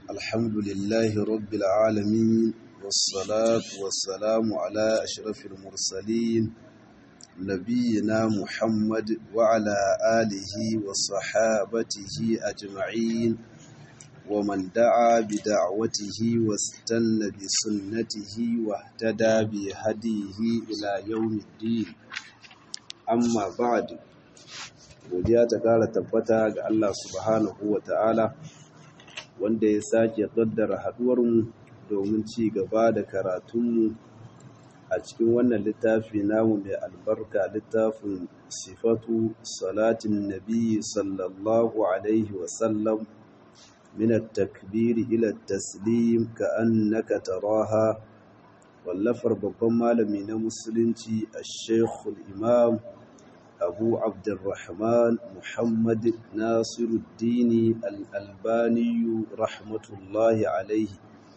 الحمد لله رب العالمين والصلاة والسلام على أشرف المرسلين نبينا محمد وعلى آله وصحابته أجمعين ومن دعا بدعوته واستنى بسنته واهتدى بهديه إلى يوم الدين أما بعد godiya ta ƙara tabbata ga Allah subhanahu wa ta'ala wanda ya sake ƙaddara haɗuwarmu domin ci gaba da karatunmu a cikin wannan littafi namu mai albarka littafin sifatu salatin nabi sallallahu alaihi wasallam min takbiri ila taslim ka annaka taraha wallafar babban malami na musulunci a shekul imam أبو عبد الرحمن محمد ناصر الدين الألباني رحمة الله عليه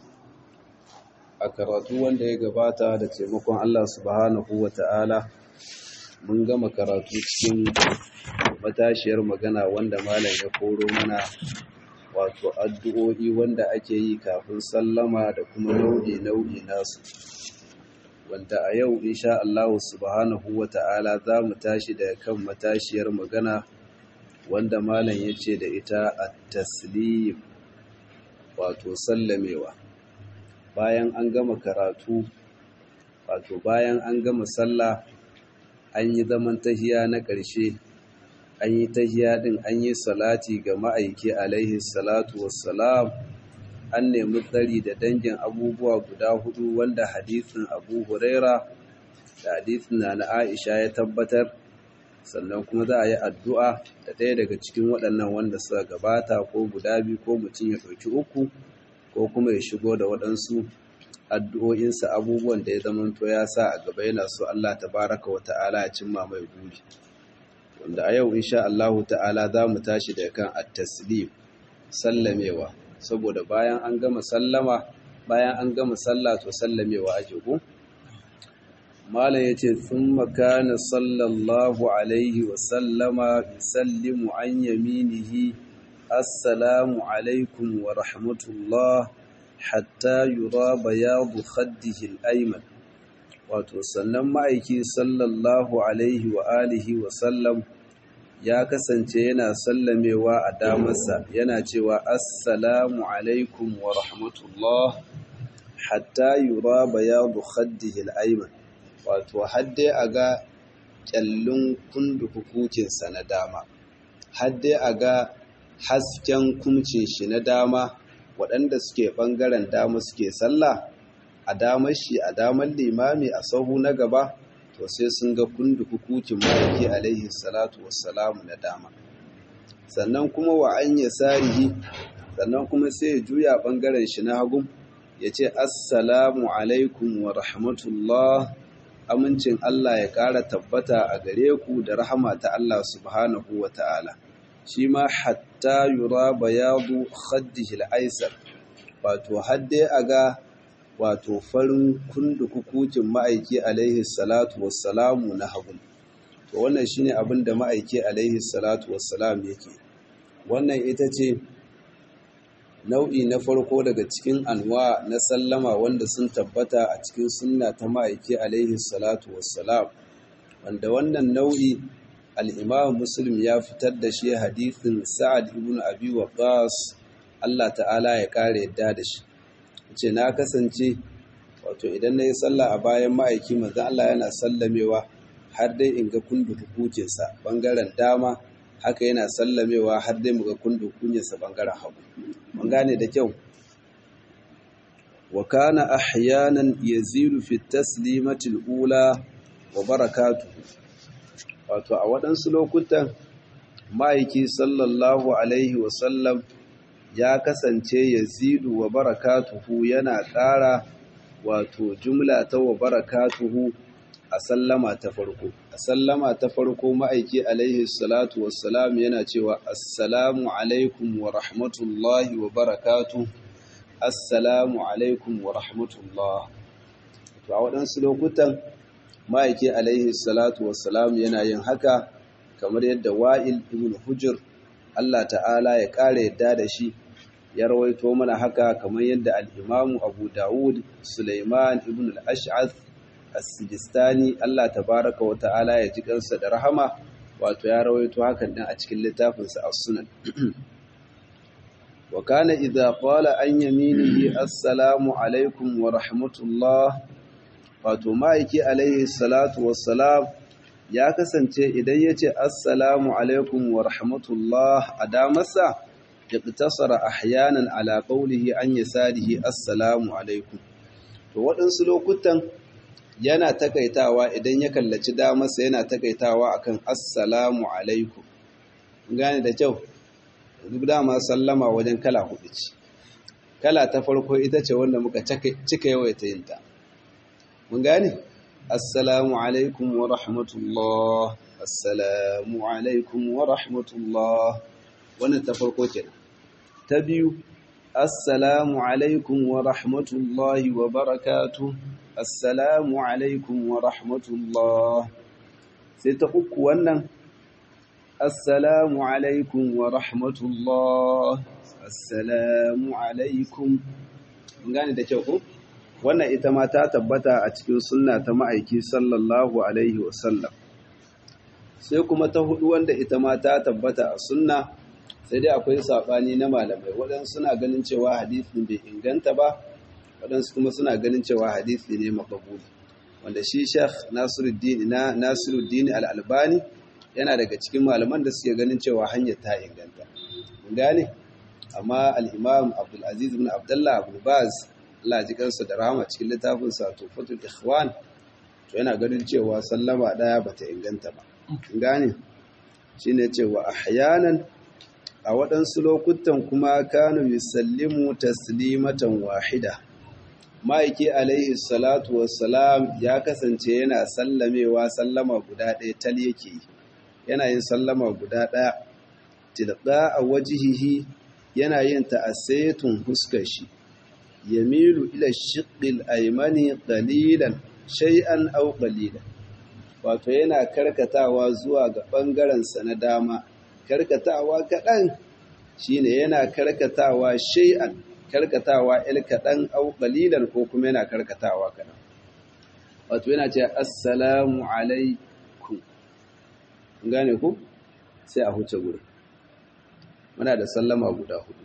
a karatu wanda ya gabata da taimakon Allah subhanahu wa ta'ala mun gama karatu cikin matashiyar magana wanda malam ya koro mana wato addu'o'i wanda ake yi kafin sallama da kuma nau'i-nau'i nasu wanda a yau insha Allah subhanahu wa ta'ala za mu tashi daga kan matashiyar magana wanda malam ya ce da ita a taslim wato sallamewa bayan an gama karatu wato bayan an gama sallah an yi zaman tahiya na ƙarshe an yi tahiya ɗin an yi salati ga ma'aiki alaihi salatu wassalam an nemi tsari da dangin abubuwa guda hudu wanda hadisin abu huraira da hadisin na na aisha ya tabbatar sannan kuma za a yi addu'a da ɗaya daga cikin waɗannan wanda suka gabata ko guda biyu ko mutum ya ɗauki uku ko kuma ya shigo da waɗansu addu'o'insa abubuwan da ya zamanto ya sa a gaba yana so Allah tabaraka wa ta'ala ya cimma mai buri wanda a yau insha Allah ta'ala za mu tashi da kan at-taslim sallamewa saboda bayan an gama sallama bayan an gama sallah to sallamewa ake ku malam yace thumma kana sallallahu alaihi wa sallama yusallimu an yaminihi assalamu alaikum wa rahmatullah hatta yura bayadu khaddihi al-ayman wato sannan ma'aiki sallallahu alaihi wa alihi wa sallam ya kasance yana sallamewa a damarsa yana cewa assalamu alaikum wa rahmatullah hatta yura bayadu khaddihi al-ayman wato hadde a ga kyallin kundukukinsa na dama hadde a ga hasken kumcin shi na dama waɗanda suke ɓangaren dama suke sallah a damar shi a damar limami a sahu na gaba to sai sun ga kundukukukin ma'aiki alaihi salatu wassalamu na dama sannan kuma wa an ya sarihi sannan kuma sai ya juya ɓangaren shi na hagu ya ce assalamu alaikum wa rahmatullah amincin Allah ya ƙara tabbata a gare ku da rahama ta Allah subhanahu wa ta'ala shi ma hatta yura bayadu khaddihi al-aisar wato hadde aga wato farin kundukukukin ma'aiki alaihi salatu wassalamu na hagu to wannan shine abin da ma'aiki alaihi salatu wassalam yake wannan ita ce nau'i na farko daga cikin anwa na sallama wanda sun tabbata a cikin sunna ta ma'aiki alaihi salatu wassalam wanda wannan nau'i al'imam muslim ya fitar da shi hadithin sa'ad ibn abi waqas Allah ta'ala ya kare yadda da shi ce na kasance wato idan na yi sallah a bayan ma'aiki manzan Allah yana sallamewa har dai in ga kundu hukucinsa ɓangaren dama haka yana sallamewa har dai mu ga kundu hukucinsa ɓangaren hagu mun gane da kyau wa kana ahyanan yazilu fi taslimatil ula wa barakatuhu wato a waɗansu lokutan ma'aiki sallallahu alaihi wasallam ya kasance yazidu wa barakatuhu yana ƙara wato jumla ta wa barakatuhu a sallama ta farko a sallama ta farko ma'aiki alaihi salatu wassalam yana cewa assalamu alaikum wa rahmatullahi wa barakatuhu assalamu alaikum wa rahmatullah to a waɗansu lokutan ma'aiki alaihi salatu wassalam yana yin haka kamar yadda wa'il ibn hujr Allah ta'ala ya ƙara yadda da shi ya rawaito mana haka kamar yadda al-imamu abu dawud suleiman ibn al-ash'ath as-sijistani Allah tabaraka wa ta'ala ya ji kansa da rahama wato ya rawaito hakan din a cikin littafinsa as-sunan wa kana idza qala an yaminihi assalamu alaikum wa rahmatullah wato ma'aiki alaihi salatu wassalam ya kasance idan yace assalamu alaikum wa rahmatullah a damarsa iqtasara ahyanan ala qawlihi an yasarihi assalamu alaikum to waɗansu lokutan yana takaitawa idan ya kallaci damarsa yana takaitawa akan assalamu alaikum gane da kyau duk dama sallama wajen kala hudu ce kala ta farko ita ce wanda muka cika yawaita yin ta mun gane assalamu alaikum wa rahmatullah assalamu alaikum wa rahmatullah wannan ta farko kenan ta biyu assalamu alaikum wa rahmatullahi wa barakatuh assalamu alaikum wa rahmatullah sai ta uku wannan assalamu alaikum wa rahmatullah assalamu alaikum gane da kyau ko wannan ita ma ta tabbata a cikin sunna ta ma'aiki sallallahu alaihi wasallam sai kuma ta hudu wanda ita ma ta tabbata a sunna sai dai akwai saɓani na malamai waɗansu suna ganin cewa hadisin bai inganta ba waɗansu kuma suna ganin cewa hadisi ne makabuli wanda shi shekh nasiruddin na nasiruddin al-albani yana daga cikin malaman da suke ganin cewa hanyar ta inganta mun gane amma al-imam abdul aziz ibn abdullah abu baz Allah ji kansa da rahama cikin littafin sa tufatul ikhwan to yana ganin cewa sallama daya bata inganta ba mun gane shine cewa ahyanan a waɗansu lokutan kuma kanu yusallimu taslimatan wahida ma'aiki alaihi salatu wassalam ya kasance yana sallamewa sallama guda ɗaya tal yake yana yin sallama guda ɗaya tilqa a wajihihi yana yin ta'assaytun huskar shi yamilu ila shiqqil aymani qalilan shay'an aw qalilan wato yana karkatawa zuwa ga bangaren sa na dama karkatawa kaɗan shine yana karkatawa shay'an karkatawa il kaɗan au ƙalilan ko kuma yana karkatawa kaɗan wato yana ce assalamu alaikum gane ku sai a huce gurin muna da sallama guda hudu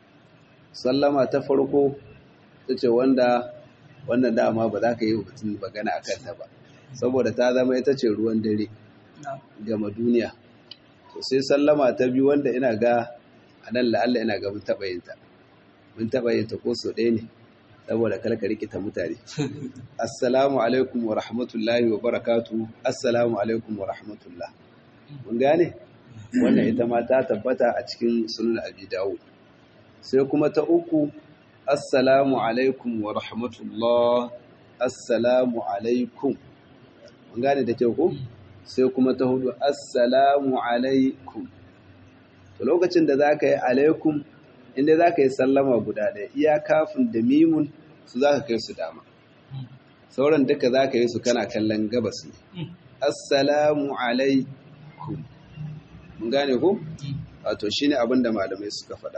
sallama ta farko ta ce wanda wannan dama ba za ka yi mutum magana a kanta ba saboda ta zama ita ce ruwan dare gama duniya to sai sallama ta biyu wanda ina ga a nan la'alla ina ga mun taɓa yin ta mun taɓa yin ta ko so ɗaya ne saboda kalka rikita mutane assalamu alaikum wa rahmatullahi wa barakatu assalamu alaikum wa rahmatullah mun gane wannan ita ma ta tabbata a cikin sunan abi dawud sai kuma ta uku assalamu alaikum wa rahmatullah assalamu alaikum mun gane da kyau ko sai kuma ta hudu assalamu alaikum to lokacin da zaka yi alaikum inda zaka yi sallama guda ɗaya iya kafin da mimun su zaka kai su dama sauran duka zaka yi su kana kallon gabas ne assalamu alaikum mun gane ko wato shine abin da malamai suka faɗa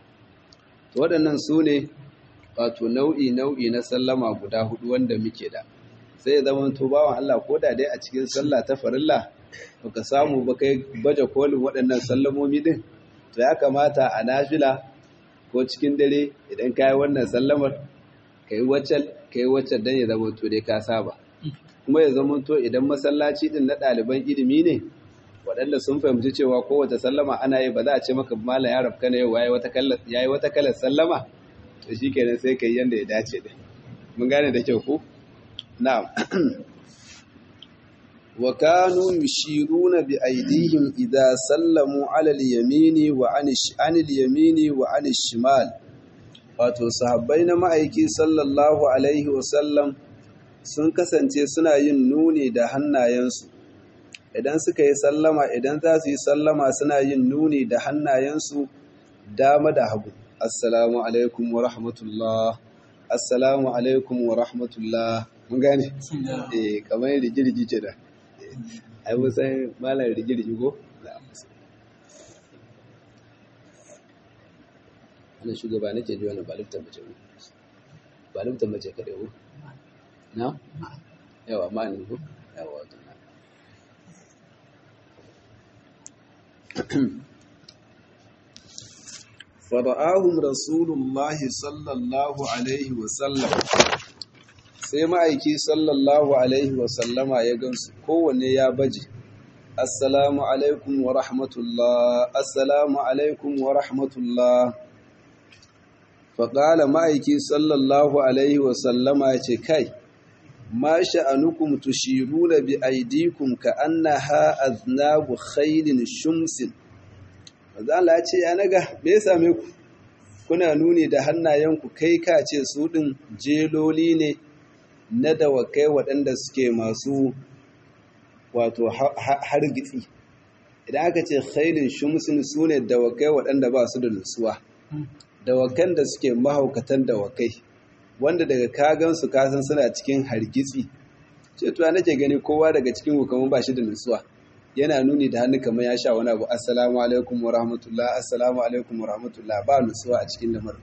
to waɗannan su ne wato nau'i nau'i na sallama guda hudu wanda muke da sai ya zama to bawan Allah ko da dai a cikin sallah ta farilla baka samu ba kai baje kolin waɗannan sallamomi din to ya kamata a nafila ko cikin dare idan ka yi wannan sallamar ka yi waccan ka yi waccan don ya zama to dai ka saba kuma ya zama to idan masallaci din na ɗaliban ilimi ne waɗanda sun fahimci cewa kowace sallama ana yi ba za a ce maka malam ya rafka na yau ya yi wata kalar sallama to shi kenan sai ka yi yadda ya dace da mun gane da kyau ko na'am wa kanu yushiruna bi aydihim idza sallamu ala al-yamini wa an al-yamini wa an shimal wato sahabbai na ma'aiki sallallahu alaihi wa sallam sun kasance suna yin nuni da hannayensu idan suka yi sallama idan za su yi sallama suna yin nuni da hannayensu dama da hagu assalamu alaikum wa rahmatullah assalamu alaikum wa rahmatullah mun gane eh kamar rigirgi ce da ai mun san malar rigirgi ko wannan shugaba nake ji wannan ba liftan mace ne ba liftan mace kaɗai ko na yawa ma ne ko yawa wato na fara'ahum rasulullahi sallallahu alaihi wasallam sai ma'aiki sallallahu alaihi wasallama ya gansu kowanne ya baje assalamu alaikum wa rahmatullah assalamu alaikum wa rahmatullah faƙala ma'aiki sallallahu alaihi wasallama ya ce kai ma sha'anukum tushiruna bi aidikum ka annaha aznabu khailin shumsin Allah ya ce ya naga me ya same ku kuna nuni da hannayenku kai ka ce su ɗin jeloli ne na dawakai waɗanda suke masu wato hargitsi idan aka ce khailin shumsin su ne dawakai waɗanda ba su da nutsuwa dawakan da suke mahaukatan dawakai wanda daga kagansu kasan suna cikin hargitsi ce tuwa nake gani kowa daga cikin hukamun ba shi da nutsuwa yana nuni da hannu kamar ya sha wani abu assalamu alaikum wa rahmatullah assalamu alaikum wa rahmatullah ba nutsuwa a cikin lamar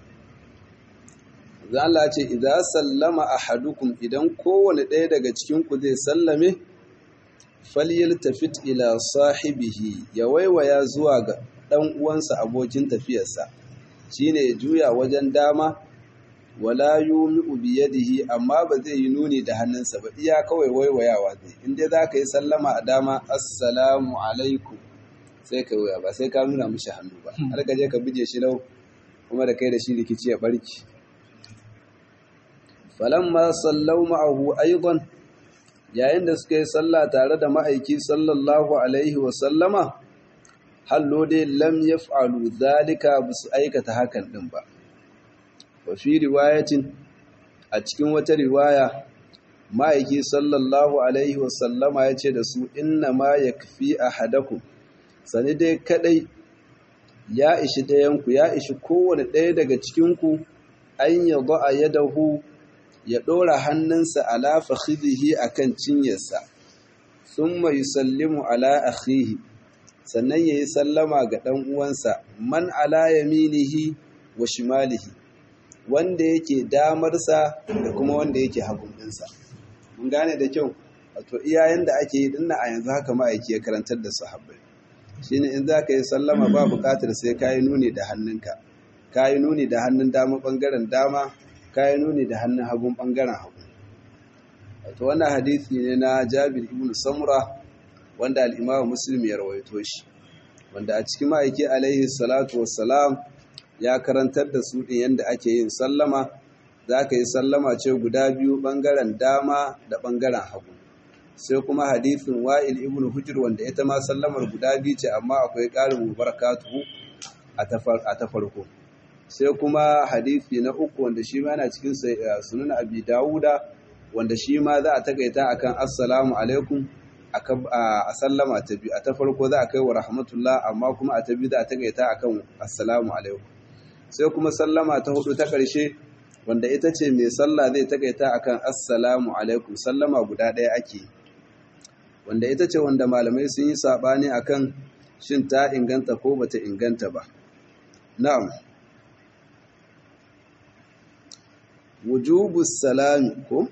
zan Allah ce idza sallama ahadukum idan kowane ɗaya daga cikin ku zai sallame falyaltafit ila sahibihi ya waiwaya zuwa ga dan uwansa abokin tafiyarsa shine ya juya wajen dama wala yumi'u bi yadihi amma ba zai yi nuni da hannunsa ba iya kawai waiwayawa zai in dai zaka yi sallama a dama assalamu alaikum sai ka waya ba sai ka nuna mishi hannu ba har ka je ka bije shi lau kuma da kai da shi rikici ya barki falamma sallau ma'ahu aidan yayin da suka yi sallah tare da ma'aiki sallallahu alaihi wa sallama hallo dai lam yaf'alu zalika bisu aikata hakan din ba wa fi riwayatin a cikin wata riwaya ma'aiki sallallahu alaihi wasallama ya ce da su inna ma ya kafi a hadaku sani dai kadai ya ishi ɗayanku ya ishi kowane ɗaya daga cikinku an ya a yadahu ya ɗora hannunsa ala fakhidhihi akan cinyarsa thumma yusallimu ala akhihi sannan yayi sallama ga ɗan uwansa man ala yaminihi wa shimalihi wanda yake damarsa da kuma wanda yake hagun ɗinsa. Mun gane da kyau, wato iyayen da ake yi dinna a yanzu haka ma'aiki ya karantar da sahabbai. Shi ne in za ka yi sallama ba buƙatar sai ka yi nuni da hannunka, ka yi nuni da hannun dama ɓangaren dama, ka yi nuni da hannun hagun ɓangaren hagu. Wato wannan hadisi ne na Jabir ibn Samura wanda al'imamu Muslim ya rawaito shi, wanda a cikin ma'aiki alaihi salatu wassalam ya karantar da su ɗin yadda ake yin sallama za ka yi sallama ce guda biyu ɓangaren dama da ɓangaren hagu sai kuma hadithin wa'il ibn hujr wanda ita ma sallamar guda biyu ce amma akwai ƙarin mubarakatuhu a ta farko sai kuma hadithi na uku wanda shi ma yana cikin sunan abi dawuda wanda shi ma za a takaita akan assalamu alaikum a sallama ta biyu a ta farko za a kai wa rahmatullah amma kuma a ta biyu za a takaita akan assalamu alaikum sai kuma sallama ta hudu ta ƙarshe wanda ita ce mai sallah zai takaita akan assalamu alaikum sallama guda ɗaya ake wanda ita ce wanda malamai sun yi saɓani akan shin ta inganta ko bata inganta ba na'am wujubu salami ko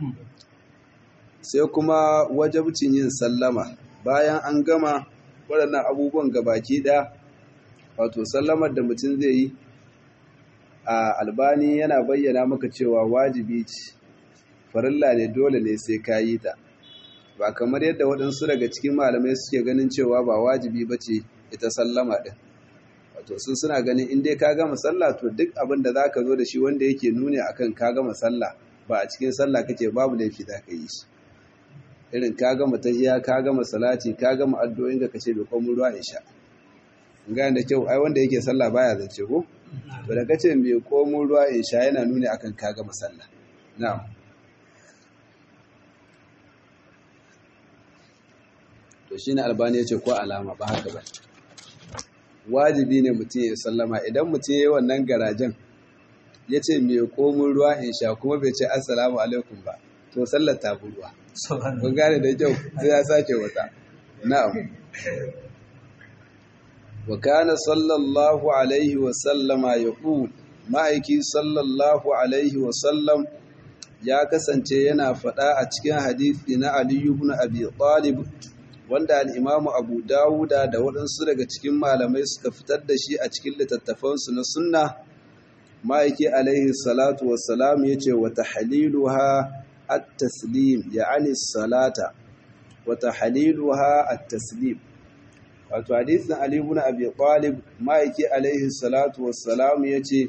sai kuma wajabcin yin sallama bayan an gama waɗannan abubuwan gabaki ɗaya wato sallamar da mutum zai yi a albani yana bayyana maka cewa wajibi ce farilla ne dole ne sai ka yi ta ba kamar yadda waɗansu daga cikin malamai suke ganin cewa ba wajibi ba ce ita sallama ɗin wato sun suna ganin in dai ka gama sallah to duk abin da za ka zo da shi wanda yake nuni akan ka gama sallah ba a cikin sallah kake babu laifi za ka yi shi irin ka gama tahiya ka gama salati ka gama addu'o'in ka kace bai komo ruwa isha gane da kyau ai wanda yake sallah baya zance ko to da kace mai komo ruwa isha yana nuni akan ka gama sallah na'am to shine albani yace ko alama ba haka ba wajibi ne mutum ya sallama idan mutum yayi wannan garajen yace mai komo ruwa isha kuma bai ce assalamu alaikum ba to sallar ta ruwa kun gane da kyau sai ya sake wata na'am wa kana sallallahu alaihi wa sallama yaqul ma'aiki sallallahu alaihi wa sallam ya kasance yana faɗa a cikin hadisi na Ali ibn Abi Talib wanda al-Imam Abu Dawuda da waɗansu daga cikin malamai suka fitar da shi a cikin littattafansu na sunna ma'aiki alaihi salatu wassalam yace wa tahliluha at-taslim ya'ani salata wa tahliluha at-taslim wato hadisin Ali ibn Abi Talib ma'aiki alaihi salatu wassalam yace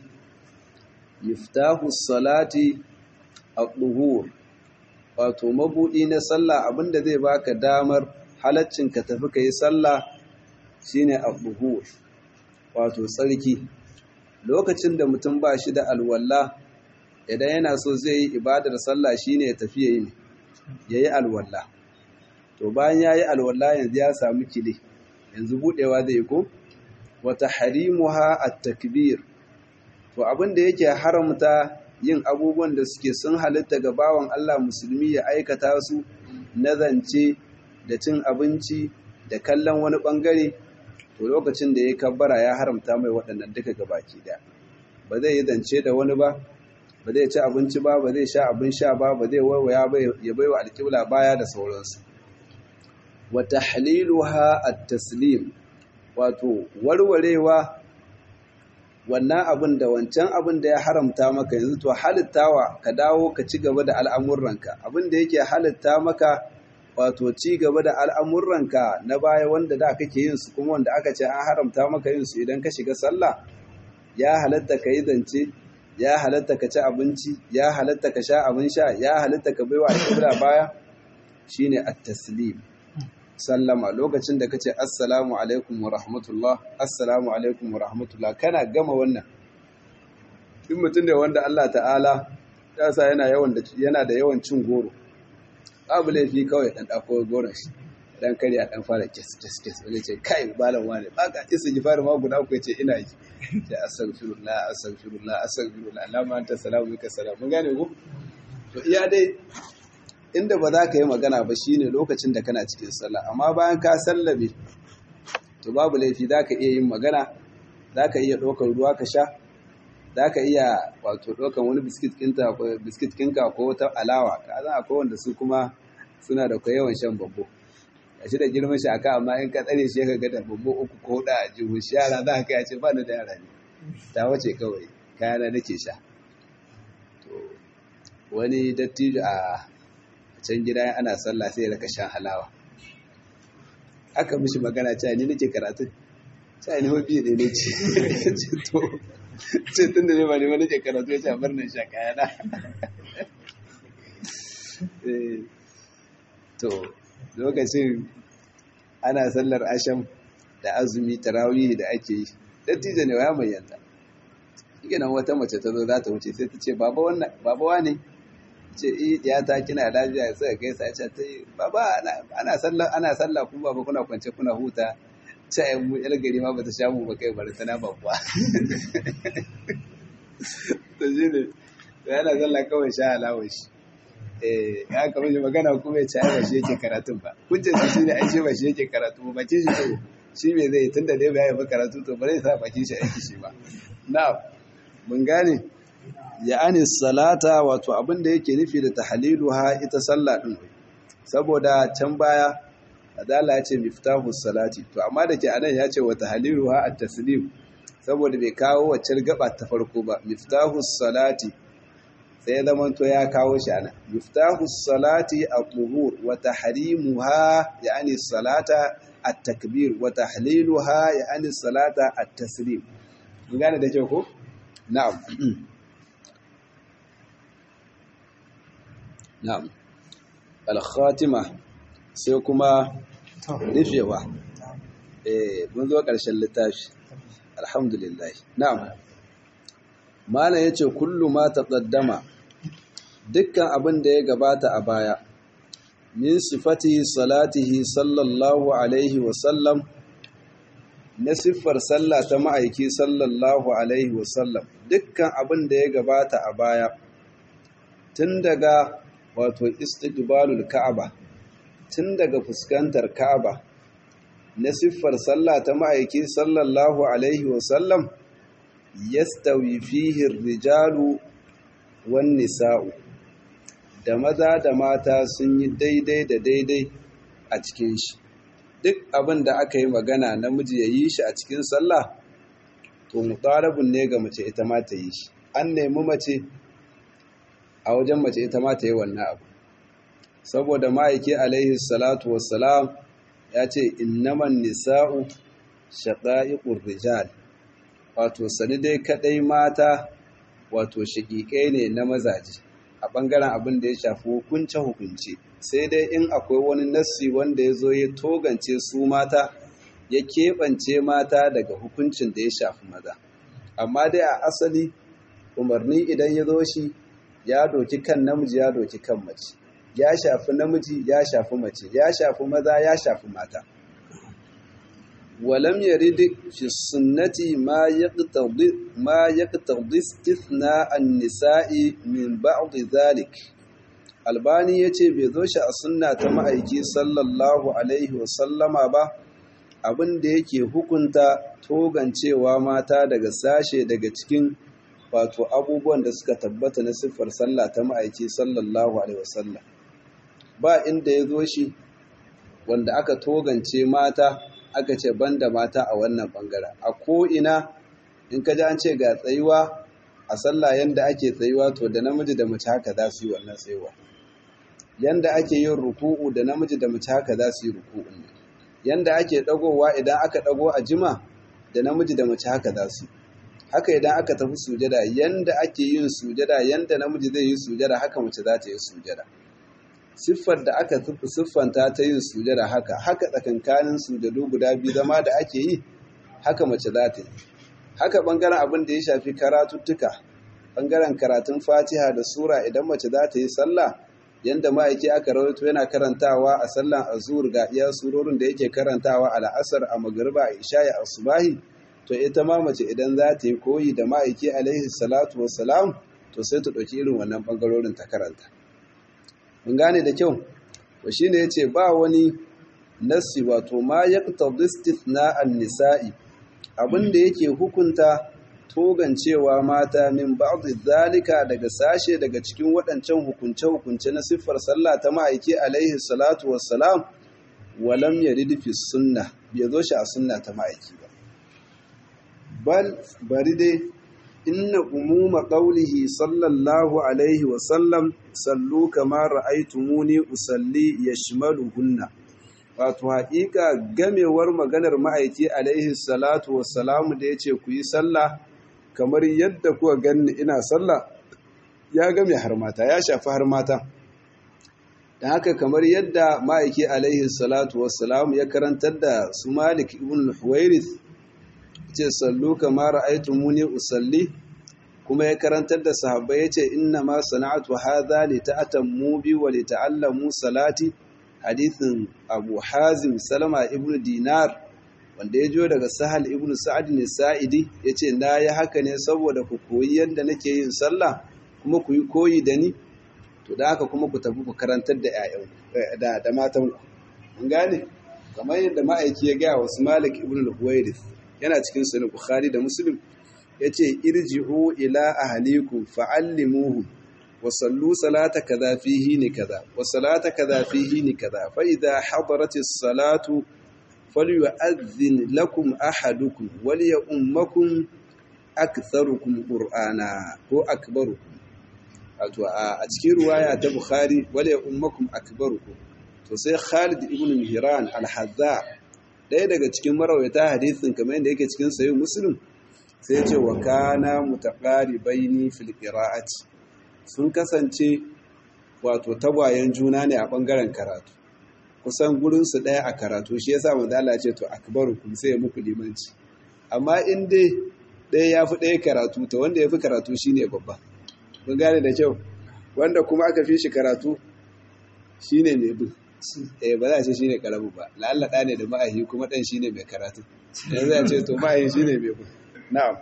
miftahu salati al-duhur wato mabudi na sallah abinda zai baka damar halaccin ka tafi kai sallah shine al-duhur wato tsarki lokacin da mutum ba shi da alwala idan yana so zai yi ibadar sallah shine ya tafi yayi yayi alwala to bayan yayi alwala yanzu ya samu kile yanzu budewa zai ko wa tahrimuha at-takbir to abin da yake haramta yin abubuwan da suke sun halitta ga bawan Allah musulmi ya aikata su na zance da cin abinci da kallon wani bangare to lokacin da ya kabbara ya haramta mai waɗannan duka gabaki ɗaya ba zai yi zance da wani ba ba zai ci abinci ba ba zai sha abin sha ba ba zai waiwaya ba ya baiwa alƙibla baya da sauransu wa tahliluha at-taslim wato warwarewa wannan abin da wancan abin da ya haramta maka yanzu to halittawa ka dawo ka ci gaba da al'amuranka abin da yake halitta maka wato ci gaba da al'amuranka na baya wanda da kake yin su kuma wanda aka ce an haramta maka yin su idan ka shiga sallah ya halatta ka yi zance ya halatta ka ci abinci ya halatta ka sha abin sha ya halatta ka baiwa alƙibla baya shine at-taslim sallama lokacin da kace assalamu alaikum wa rahmatullah assalamu alaikum wa rahmatullah kana gama wannan in mutum da wanda Allah ta'ala ya sa yana yawan da yana da yawan cin goro babu laifi kawai dan dako goron shi dan kare a dan fara kes kes kes wani ce kai balan wane baka isa ji fara ma guda ku ce ina yi da astaghfirullah astaghfirullah astaghfirullah Allahumma anta salamu ka salam mun gane ku to iya dai inda ba za ka yi magana ba shine lokacin da kana cikin sallah amma bayan ka sallabe to babu laifi za ka iya yin magana za ka iya ɗaukar ruwa ka sha za ka iya wato ɗaukar wani biskit kinka ko wata alawa ka zan akwai wanda su kuma suna da yawan shan babbo a shi da girman shi aka amma in ka tsare shi ka ga da babbo uku ko da a jihu shi yara za ka ce ba ni da yara ne ta wace kawai kayana nake sha to wani dattijo a can gida ana sallah sai ya raka shan halawa aka mishi magana cewa ni nake karatu cewa ni hobi ne ne ce to ce tun da ne ba ne ba nake karatu ya ce a barnan sha kayana to lokacin ana sallar asham da azumi tarawih da ake yi dattijo ne ya bayyanta shi nan wata mace ta zo za ta wuce sai ta ce baba wannan baba wane ce ya ta kina lafiya sai kai sai ce ta baba ana sallah ana sallah ku baba kuna kwance kuna huta ce ai mu yar gari ma bata sha mu ba kai bari tana ba kuwa to shine yana sallah kawai sha alawar shi eh ya kamar shi magana kuma ya ce ai ba shi yake karatun ba hujjar shi shine ai shi ba shi yake karatu ba ce shi to shi me zai tunda dai ba ya yi karatu to bare sa bakin shi aiki shi ba na'am mun gane ya'ani salata wato abin da yake nufi da tahliluha ita sallah din saboda can baya adala ya ce miftahu salati to amma da ke anan ya ce wa tahliluha at-taslim saboda bai kawo wacce gaba ta farko ba miftahu salati sai zaman to ya kawo shi anan miftahu salati at-tuhur wa tahrimuha ya'ani salata at-takbir wa tahliluha ya'ani salata at-taslim mun gane da kyau ko na'am na'am al-khatima sai kuma rufewa eh mun zo ƙarshen littafi alhamdulillah na'am malam yace kullu ma taqaddama dukkan abin da ya gabata a baya min sifatihi salatihi sallallahu alaihi wa sallam na siffar sallah ta ma'aiki sallallahu alaihi wa sallam dukkan abin da ya gabata a baya tun daga wato istiqbalul ka'aba tun daga fuskantar ka'aba na siffar sallah ta ma'aiki sallallahu alaihi wasallam yastawi fihi rijalu wan nisa'u da maza da mata sun yi daidai da daidai a cikin shi duk abin da aka yi magana namiji ya yi shi a cikin sallah to mutarabun ne ga mace ita ma ta yi shi an nemi mace a wajen mace ita ma ta yi wannan abu saboda ma'aiki alaihi salatu wassalam ya ce innaman nisa'u shaqa'iqur rijal wato sani dai kadai mata wato shaƙiƙai ne na mazaje a ɓangaren abin da ya shafi hukunce hukunce sai dai in akwai wani nassi wanda ya zo ya togance su mata ya keɓance mata daga hukuncin da ya shafi maza amma dai a asali umarni idan ya zo shi ya doki kan namiji ya doki kan mace ya shafi namiji ya shafi mace ya shafi maza ya shafi mata ولم يرد في السنة ما يقتضي ما يقتضي استثناء النساء من بعض ذلك albani ya ce bai zo shi a sunna ta ma'aiki sallallahu alaihi wasallama ba abin da yake hukunta togancewa mata daga sashe daga cikin wato abubuwan da suka tabbata na siffar sallah ta ma'aiki sallallahu alaihi wasallam ba inda ya zo shi wanda aka togance mata aka ce banda mata a wannan bangaren a ko'ina in ka ji an ce ga tsayuwa a sallah yanda ake tsayuwa to da namiji da mace haka za su yi wannan tsayuwa yanda ake yin ruku'u da namiji da mace haka za su yi ruku'un ne yanda ake dagowa idan aka dago a jima da namiji da mace haka za su haka idan aka tafi sujada yanda ake yin sujada yanda namiji zai yi sujada haka mace za ta yi sujada siffar da aka siffanta ta yin sujada haka haka tsakankanin sujadu guda biyu zama da ake yi haka mace za ta yi haka bangaren abin da ya shafi karatuttuka bangaren karatun fatiha da sura idan mace za ta yi sallah yanda ma'aiki aka rawaito yana karantawa a sallan azur ga iya surorin da yake karantawa a la'asar a magariba a isha'i a subahi to ita ma mace idan za ta yi koyi da ma'aiki alaihi salatu wassalam to sai ta ɗauki irin wannan bangarorin ta karanta mun gane da kyau to shine yace ba wani nassi wato ma yaqtadi istithna an-nisa'i abinda yake hukunta togancewa mata min ba'd zalika daga sashe daga cikin waɗancan hukunce hukunce na siffar sallah ta ma'aiki alaihi salatu wassalam walam yarid fi sunna bai zo shi a sunna ta ma'aiki ba bal bari dai inna umuma qawlihi sallallahu alaihi wa sallam sallu kama ra'aytumuni usalli yashmaluhunna wato haƙiƙa gamewar maganar ma'aiki alaihi salatu wassalamu da yace ku yi sallah kamar yadda kuka ganni ina sallah ya game har mata ya shafi har mata da haka kamar yadda ma'aiki alaihi salatu wassalamu ya karantar da su malik ibn huwairith ce sallu kama ra'aytumuni usalli kuma ya karantar da sahabbai yace inna ma sana'atu hadha li ta'tammu bi wa li ta'allamu salati hadithin Abu Hazim Salama ibn Dinar wanda ya jo daga Sahal ibn Sa'ad ne Sa'idi yace na yi haka ne saboda ku koyi yadda nake yin sallah kuma ku yi koyi da ni to da haka kuma ku tafi ku karantar da ƴaƴan da da matan ku mun gane kamar yadda ma'aiki ya ga wasu Malik ibn al-Huwairith yana cikin sahih Bukhari da Muslim yace irji'u ila ahlikum fa'allimuhum wa sallu salata kaza fihi ni kaza wa salata kaza fihi ni kaza fa idha hadaratis salatu falyu'adhdhin lakum ahadukum wal ya'ummakum aktharukum qur'ana ko akbarukum wato a cikin ruwaya ta Bukhari wal ya'ummakum akbarukum to sai Khalid ibn Mihran al-Hadza ɗaya daga cikin marawata hadisin kamar yadda yake cikin sahih Muslim sai ce wa kana mutaqaribaini fil qira'ati sun kasance wato tagwayen juna ne a bangaren karatu kusan gurin su daya a karatu shi yasa manzo Allah ya ce to akbarukum sai ya muku limanci amma in dai daya yafi daya karatu to wanda yafi karatu shine babba mun gane da kyau wanda kuma aka fi shi karatu shine mai bin eh ba za a ce shine karamu ba la'alla da ne da ma'ahi kuma dan shine mai karatu yanzu ya ce to ma'ahi shine mai bin na'am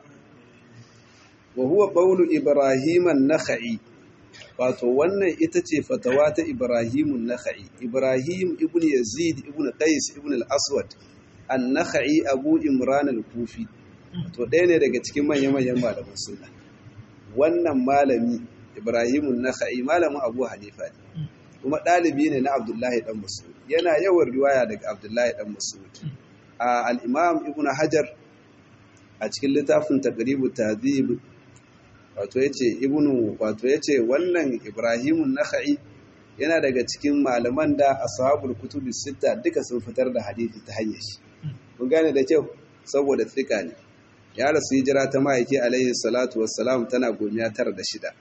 wa huwa qawlu ibrahim an-nakhai wato wannan ita ce fatawa ta ibrahim an-nakhai ibrahim ibn yazid ibn qais ibn al-aswad an-nakhai abu imran al-kufi to ɗaya ne daga cikin manya-manyan malaman sunna wannan malami ibrahimun nakhai malamin abu hanifa ne kuma ɗalibi ne na abdullahi dan mas'ud yana yawan riwaya daga abdullahi dan mas'ud a al-imam ibnu hajar a cikin littafin taqribu tadhib wato yace ibnu wato yace wannan ibrahimun nakhai yana daga cikin malaman da ashabul kutubi sita duka sun fitar da hadisi ta hanyar shi kun gane da kyau saboda tsika ne ya rasu hijira ta ma'aiki alaihi salatu wassalam tana gomiya tara da shida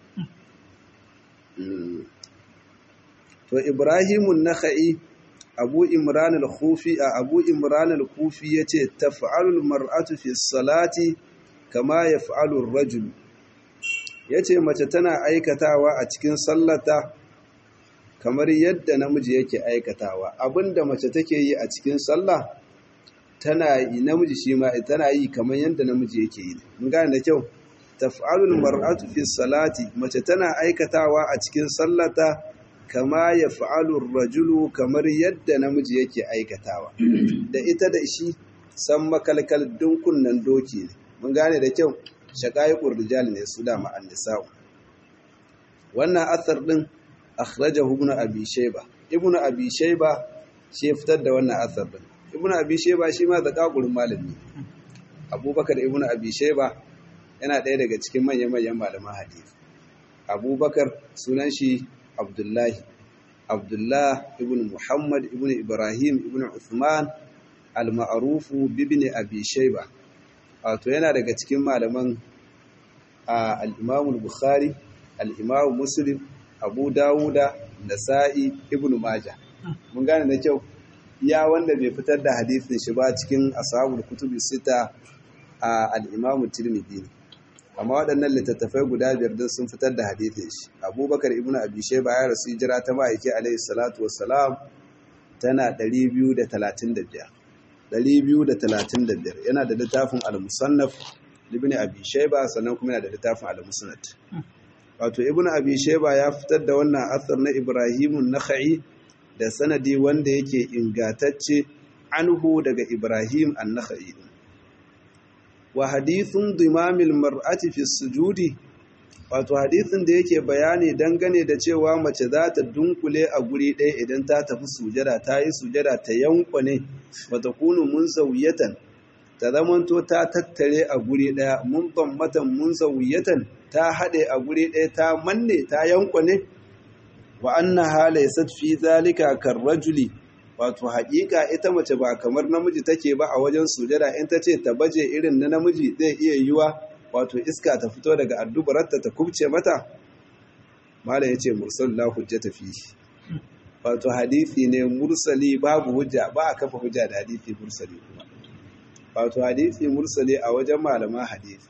to ibrahimun nakhai abu imran al-khufi a abu imran al-kufi yace taf'alul mar'atu fi salati kama yaf'alu ar-rajul yace mace tana aikatawa a cikin sallata kamar yadda namiji yake aikatawa abinda mace take yi a cikin sallah tana yi namiji shi ma tana yi kamar yadda namiji yake yi mun gane da kyau taf'alul mar'atu fi salati mace tana aikatawa a cikin sallata kama yaf'alu ar-rajulu kamar yadda namiji yake aikatawa da ita da shi san makalkal dunkunnan doki ne mun gane da kyau shaqaiqur rijal ne su da ma'an nisa'u wannan athar din akhrajahu ibn abi shayba ibn abi shayba shi fitar da wannan athar din ibn abi shayba shi ma zakakurin malami abubakar ibn abi shayba yana ɗaya daga cikin manyan-manyan malaman hadisi abubakar sunan shi abdullahi abdullah ibn muhammad ibn ibrahim ibn uthman al-ma'rufu bibni abi shayba wato yana daga cikin malaman al-imam al-bukhari al-imam muslim abu dawuda nasa'i ibn majah mun gane da kyau ya wanda bai fitar da hadisin shi ba cikin ashabul kutubi sita a al-imam tirmidhi amma waɗannan littattafai guda biyar din sun fitar da hadisin shi abubakar ibn abi shayba ya rasu jira ta ma'aiki alaihi salatu wassalam tana 235 235 yana da littafin al-musannaf ibn abi shayba sannan kuma yana da littafin al-musnad wato ibn abi shayba ya fitar da wannan asar na ibrahimun nakhai da sanadi wanda yake ingatacce anhu daga ibrahim an-nakhai wa hadithun dimamil mar'ati fi sujudi wato hadithin da yake bayani dangane da cewa mace za ta dunkule a guri ɗaya idan ta tafi sujada ta yi sujada ta yankwane wata kunu mun zauyatan ta zamanto ta tattare a guri ɗaya mun matan mun zauyatan ta haɗe a guri ɗaya ta manne ta yankwane wa annaha laysat fi zalika karrajuli wato haƙiƙa ita mace ba kamar namiji take ba a wajen sujada in ta ce ta baje irin na namiji zai iya yiwa wato iska ta fito daga addubararta ta kubce mata mala ya ce mursal la hujjata fi wato hadisi ne mursali babu hujja ba a kafa hujja da hadisi mursali kuma wato hadisi mursali a wajen malaman hadisi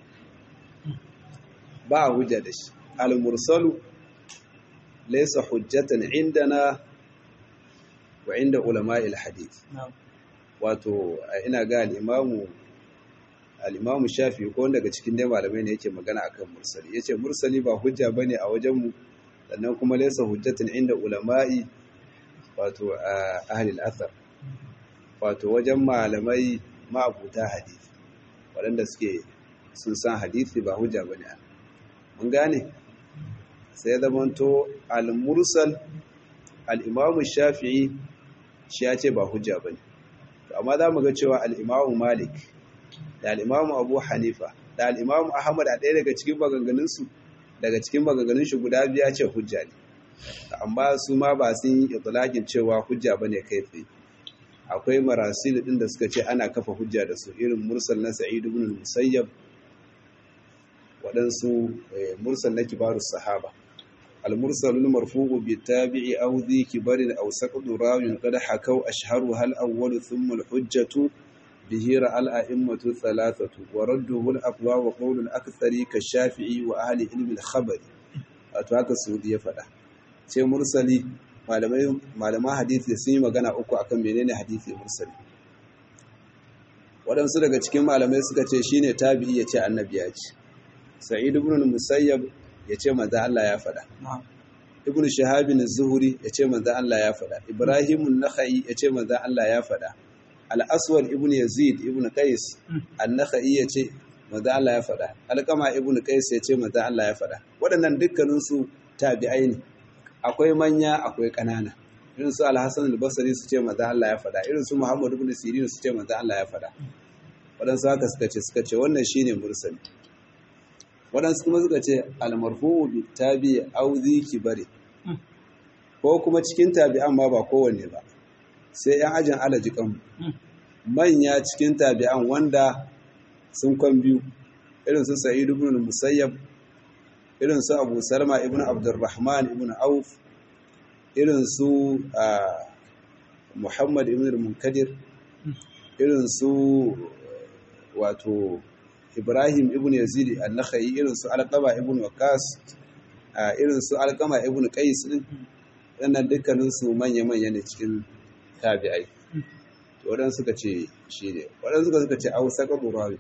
ba a hujja da shi al-mursalu laysa hujjatan indana wa inda ulama'il hadith wato ina ga al-imamu al-imamu shafi ko daga cikin dai malamai ne yake magana akan mursali yace mursali ba hujja bane a wajen mu sannan kuma laysa hujjatan inda ulama'i wato ahli al-athar wato wajen malamai ma'abuta hadisi waɗanda suke sun san hadisi ba hujja bane mun gane sai ya zamanto al-mursal al-imamu shafi'i shi ya ce ba hujja bane amma za mu ga cewa al-imamu malik da al-imamu abu hanifa da al-imamu ahmad a ɗaya daga cikin maganganunsu daga cikin maganganun shi guda biya ce hujja ne amma su ma ba sun yi itlaqin cewa hujja bane kai tsaye akwai marasil din da suka ce ana kafa hujja da su irin mursal na sa'id ibn al-musayyab waɗansu mursal na kibaru sahaba المرسل المرفوع بالتابع أو ذي كبر أو سقط راو قد حكوا أشهرها الأول ثم الحجة به رأى الأئمة الثلاثة ورده الأقوى وقول الأكثر كالشافعي وأهل علم الخبر أتواك السعودية فلا sai mursali malaman hadisi sun yi magana uku akan menene hadisi mursali waɗansu daga cikin malamai suka ce shine tabi'i ya ce annabi ya ce sa'id ibn musayyab ya ce manzan Allah ya faɗa. Ibn Shahabin Zuhuri ya ce manzan Allah ya faɗa. Ibrahimun Nakhai ya ce manzan Allah ya faɗa. al-aswad ibn yazid ibn qais an-nakhai yace manzo Allah ya faɗa alqama ibn qais yace manzo Allah ya faɗa waɗannan dukkanin su tabi'ai ne akwai manya akwai ƙanana irin su al-hasan al-basri su ce manzo Allah ya faɗa irin su muhammad ibn sirin su ce manzo Allah ya faɗa waɗansu haka suka ce suka ce wannan shine mursali waɗansu kuma suka ce al-marfu'u bi tabi'i aw bari ko kuma cikin tabi'an ma ba kowanne ba sai ‘yan ajin alajikan manya cikin tabi'an wanda sun kwan biyu irin su sa'idu ibn musayyab irin su abu salma ibn abdurrahman ibn auf irin su muhammad ibn munkadir irin su wato ibrahim ibn yazid al-nakhai irin su alqama ibn waqas irin su alqama ibn qais din wannan dukkaninsu manya-manya ne cikin tabi'ai waɗansu suka ce shi ne waɗansu suka suka ce au saka rawi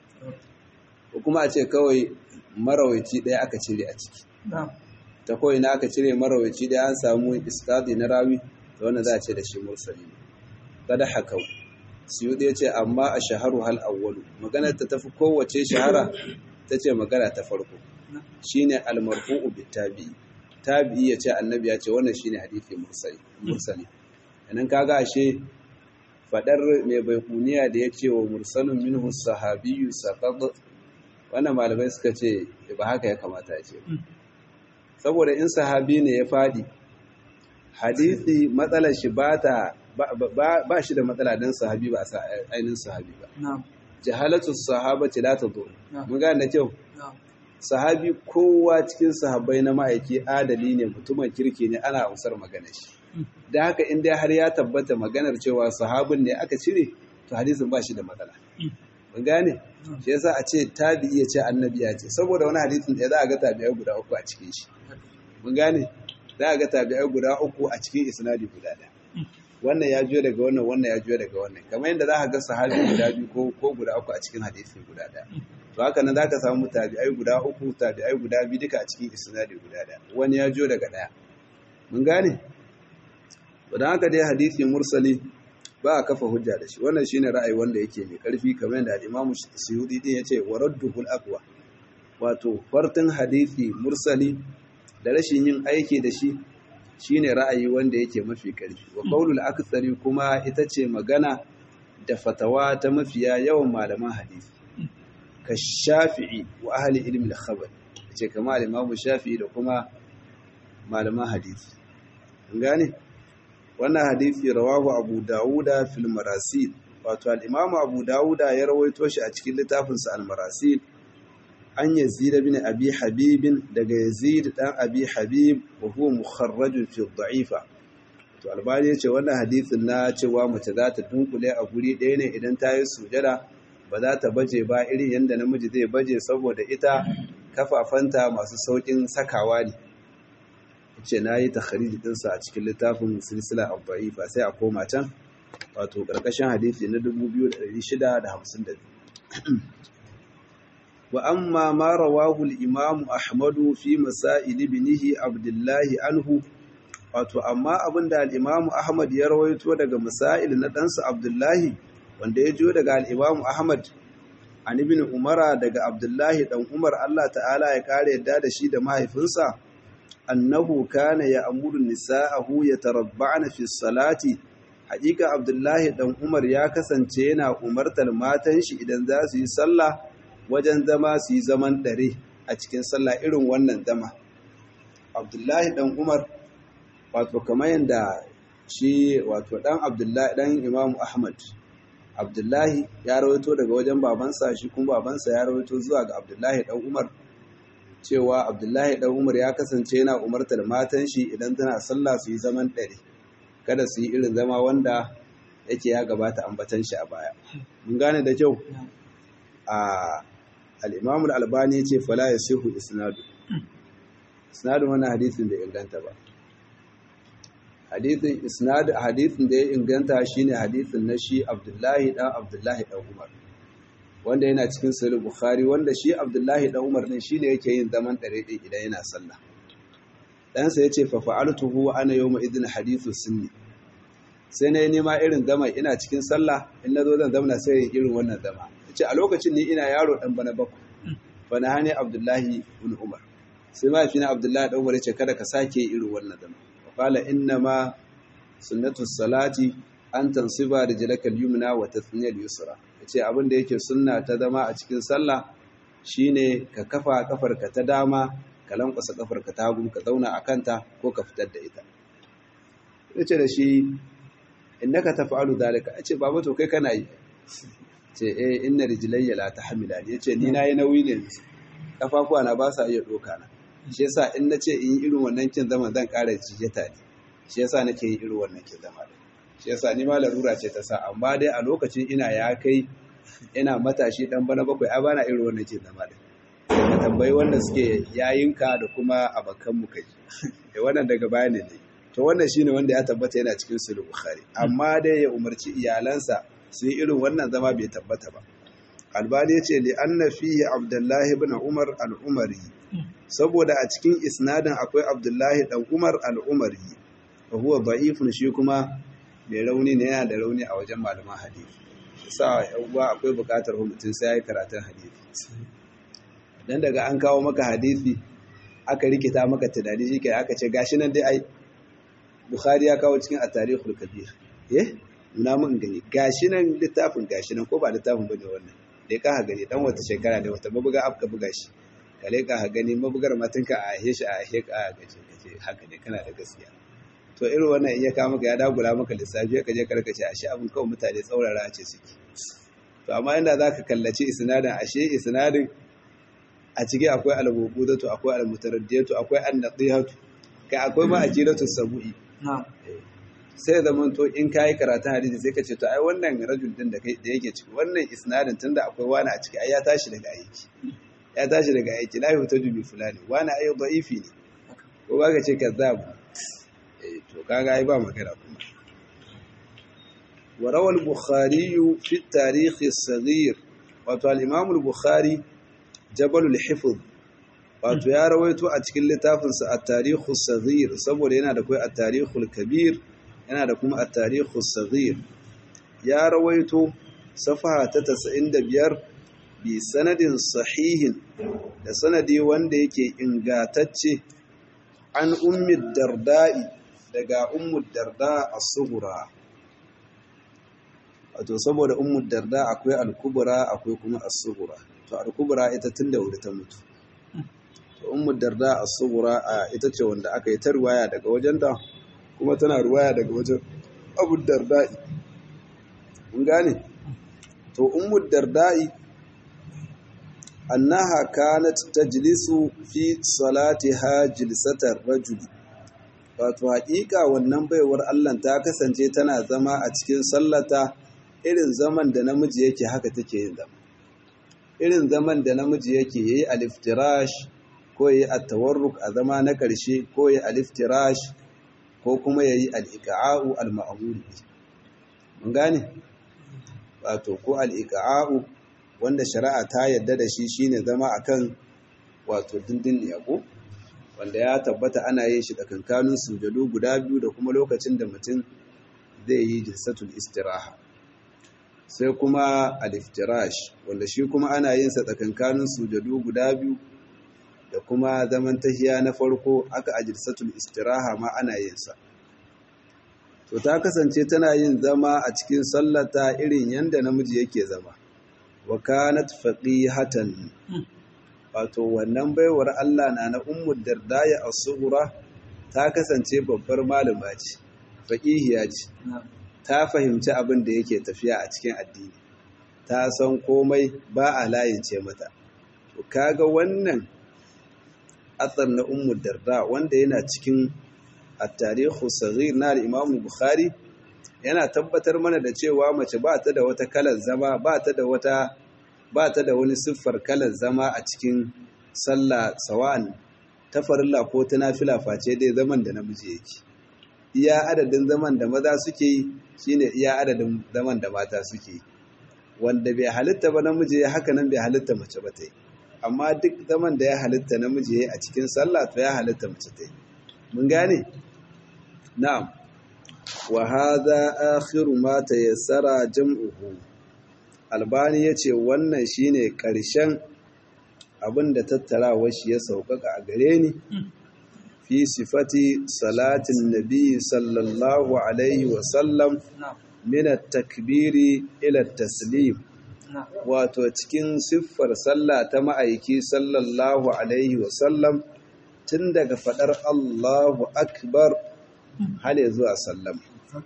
ko kuma a ce kawai marawaici ɗaya aka cire a ciki ta kawai na aka cire marawaici ɗaya an samu iskadi na rawi da wannan za a ce da shi mursali ne kada hakau siyu ɗaya ce amma a shaharu hal awwalu maganar ta tafi kowace shahara ta ce magana ta farko shine almarfu'u bitabi'i tabi'i ya ce annabi ya ce wannan shine hadisi mursali mursali idan kaga ashe fadar mai baikuniya da ya ce wa mursalun minhu sahabiyyu saqad wannan malamai suka ce ba haka ya kamata ya ce saboda in sahabi ne ya fadi hadisi matsalar shi ba ta ba shi da matsala dan sahabi ba sa ainin sahabi ba jahalatu sahabati la tadur mun ga da kyau sahabi kowa cikin sahabbai na ma'aiki adali ne mutumin kirki ne ana amsar maganar shi da haka in dai har ya tabbata maganar cewa sahabin ne aka cire to hadisin ba shi da matsala mun gane shi yasa a ce tabi'i ya ce annabi ya ce saboda wani hadisin da za a ga tabi'ai guda uku a cikin shi mun gane za a ga tabi'ai guda uku a cikin isnadi guda ɗaya wannan ya juyo daga wannan wannan ya juyo daga wannan kamar yadda za ka ga sahabi guda biyu ko ko guda uku a cikin hadisi guda ɗaya to haka nan za ka samu tabi'ai guda uku tabi'ai guda biyu duka a cikin isnadi guda ɗaya wani ya juyo daga ɗaya mun gane to dan haka dai hadisi mursali ba a kafa hujja da shi wannan shine ra'ayi wanda yake mai karfi kamar yadda al-Imam Suyuti din yace waradduhul aqwa wato fartin hadisi mursali da rashin yin aiki da shi shine ra'ayi wanda yake mafi ƙarfi wa qaulul aktsari kuma ita ce magana da fatawa ta mafiya yawan malaman hadisi ka shafi'i wa ahli ilmi al-khabar ce kamar al-imamu shafi'i da kuma malaman hadisi an gane wannan hadisi rawahu abu dawuda fil marasil wato al-imamu abu dawuda ya rawaito shi a cikin littafinsa al-marasil an yazid bin abi habibin daga yazid dan abi habib wa huwa mukharrajun fi dha'ifa to albani yace wannan hadisin na cewa mace za ta dunkule a guri ɗaya ne idan ta yi sujada ba za ta baje ba irin yanda namiji zai baje saboda ita kafafanta masu saukin sakawa ne yace nayi takhrij din sa a cikin littafin silsila ad-dha'ifa sai a koma can wato karkashin hadisi na 2652 وأما ما رواه الإمام أحمد في مسائل ابنه عبد الله عنه wato amma abinda al-Imam Ahmad ya rawaito daga masail na ɗansa Abdullahi wanda ya jiyo daga al-Imam Ahmad an ibn Umara daga Abdullahi dan Umar Allah ta'ala ya kare yadda da shi da mahaifinsa annahu kana ya'muru nisa'ahu yatarabba'na fi salati haƙiƙa Abdullahi dan Umar ya kasance yana umartar matan shi idan za su yi sallah wajen zama su yi zaman ɗare a cikin sallah irin wannan zama abdullahi ɗan umar wato kamar yadda shi wato ɗan abdullahi ɗan imamu ahmad abdullahi ya rawaito daga wajen babansa shi kuma babansa ya rawaito zuwa ga abdullahi ɗan umar cewa abdullahi ɗan umar ya kasance yana umartar matan shi idan tana sallah su yi zaman ɗare kada su yi irin zama wanda yake ya gabata ambatan shi a baya mun gane da kyau a al'imamu al'albani ya ce fala ya sihu isnadu isnadu wani hadithin da inganta ba hadithin isnadu hadithin da ya inganta shine hadithin na shi abdullahi dan abdullahi dan umar wanda yana cikin sahih bukhari wanda shi abdullahi dan umar ne shine yake yin zaman dare ɗin idan yana sallah ɗansa ya ce fa fa'altuhu ana yawma idin hadithu sunni sai na yi nema irin zama ina cikin sallah in na zo zan zamna sai irin wannan zama ce a lokacin ni ina yaro dan bana bakwai bana hani abdullahi ibn umar sai mahaifina abdullahi dan umar ya ce kada ka sake irin wannan zama qala inna ma sunnatu salati an tansiba rijlaka al-yumna wa tathniya al-yusra yace abin da yake sunna ta zama a cikin sallah shine ka kafa kafarka ta dama ka lankwasa kafarka ta hagu ka zauna a kanta ko ka fitar da ita yace da shi innaka taf'alu dalika yace baba to kai kana yi ce eh inna rijlayya la tahmilani yace ni nayi nauyi ne kafafuwa na ba sa iya doka na shi yasa in nace in yi irin wannan kin zaman zan ƙara jijjata ne shi yasa nake yi irin wannan kin zama shi yasa ni ma larura ce ta sa amma dai a lokacin ina ya kai ina matashi dan bana bakwai ai bana irin wannan kin zama din ka tambayi wanda suke yayinka da kuma abakan mu kai eh wannan daga baya ne dai to wannan shine wanda ya tabbata yana cikin sahih bukhari amma dai ya umarci iyalansa su yi irin wannan zama bai tabbata ba albani ya ce li anna fihi abdullahi ibn umar al-umari saboda a cikin isnadin akwai abdullahi dan umar al-umari wa huwa da'ifun shi kuma mai rauni ne yana da rauni a wajen malaman hadisi sa uwa akwai bukatar mutum sai yayi karatun hadisi dan daga an kawo maka hadisi aka rikita maka tunani shike aka ce gashi nan dai ai bukhari ya kawo cikin at-tarikhul kabir eh nuna mun gani gashi nan littafin gashi nan ko ba littafin bane wannan dai ka gani dan wata shekara da wata mabuga afka buga shi kale ka gani mabugar matanka a ahe shi a ahe ka gaje gaje haka ne kana da gaskiya to irin wannan in ya kawo maka ya dagula maka lissafi ka je karkace ashe abin kawai mutane tsaurara ce suke to amma inda zaka kallaci isnadin ashe isnadin a ciki akwai al-mubudatu akwai al-mutaraddiyatu akwai an-nadihatu kai akwai ma ajilatu sabu'i sai zaman to in kayi karatun hadisi sai ka ce to ai wannan rajul din da da yake ciki wannan isnadin tunda akwai wani a ciki ai ya tashi daga aiki ya tashi daga aiki la yutaju bi fulani wani ai da'ifi ne ko ba ka ce kazzab eh to kaga ai ba magana kuma wa rawal bukhari fi at-tarikh as-saghir wato al-imam al-bukhari jabalul hifz wato ya rawaito a cikin littafinsa at-tarikh as-saghir saboda yana da kai at-tarikh al-kabir yana da kuma at-tarikh as-saghir ya rawaito safaha ta 95 bi sanadin sahihin da sanadi wanda yake ingatacce an ummi darda'i daga ummu darda as-sughra wato saboda ummu darda akwai al-kubra akwai kuma as-sughra to al-kubra ita tunda wuri ta mutu to ummu darda as-sughra ita ce wanda aka yi ta riwaya daga wajenta kuma tana riwaya daga wajen abu darda'i mun gane to ummu darda'i annaha kanat tajlisu fi salatiha jilsatar rajuli wato haƙiƙa wannan baiwar Allah ta kasance tana zama a cikin sallata irin zaman da namiji yake haka take yin zama irin zaman da namiji yake yayi aliftirash ko yayi at-tawarruk a zama na ƙarshe ko yayi aliftirash ko kuma yayi al-iqa'u al-ma'mul mun gane wato ko al-iqa'u wanda shari'a ta yadda da shi shine zama akan wato dindin yabo wanda ya tabbata ana yin shi tsakankanin sujadu guda biyu da kuma lokacin da mutum zai yi jilsatul istiraha sai kuma al-iftirash wanda shi kuma ana yin sa tsakankanin sujadu guda biyu da kuma zaman tahiya na farko aka a jilsatul istiraha ma ana yin sa to ta kasance tana yin zama a cikin sallata irin yanda namiji yake zama wa kanat faqihatan wato wannan baiwar Allah na na ummu dardaya as-sughra ta kasance babbar malama ce faqihiya ce ta fahimci abin da yake tafiya a cikin addini ta san komai ba a layince mata to kaga wannan athar na ummu darda wanda yana cikin at-tarikh saghir na al-imam bukhari yana tabbatar mana da cewa mace ba ta da wata kalar zama ba ta da wata ba ta da wani siffar kalar zama a cikin sallah sawa'an ta farilla ko ta nafila face dai zaman da namiji yake iya adadin zaman da maza suke yi shine iya adadin zaman da mata suke yi wanda bai halitta ba namiji ya haka nan bai halitta mace ba ta yi amma duk zaman da ya halitta namiji ya a cikin sallah to ya halitta mace ta yi mun gane na'am wa hadha akhiru ma tayassara jam'uhu albani yace wannan shine karshen abinda tattarawar shi ya sauƙaƙa a gare ni fi sifati salatin nabi sallallahu alaihi wa sallam min at-takbiri ila at-taslim wato cikin siffar sallah ta ma'aiki sallallahu alaihi wa sallam tun daga fadar Allahu akbar hale zuwa sallam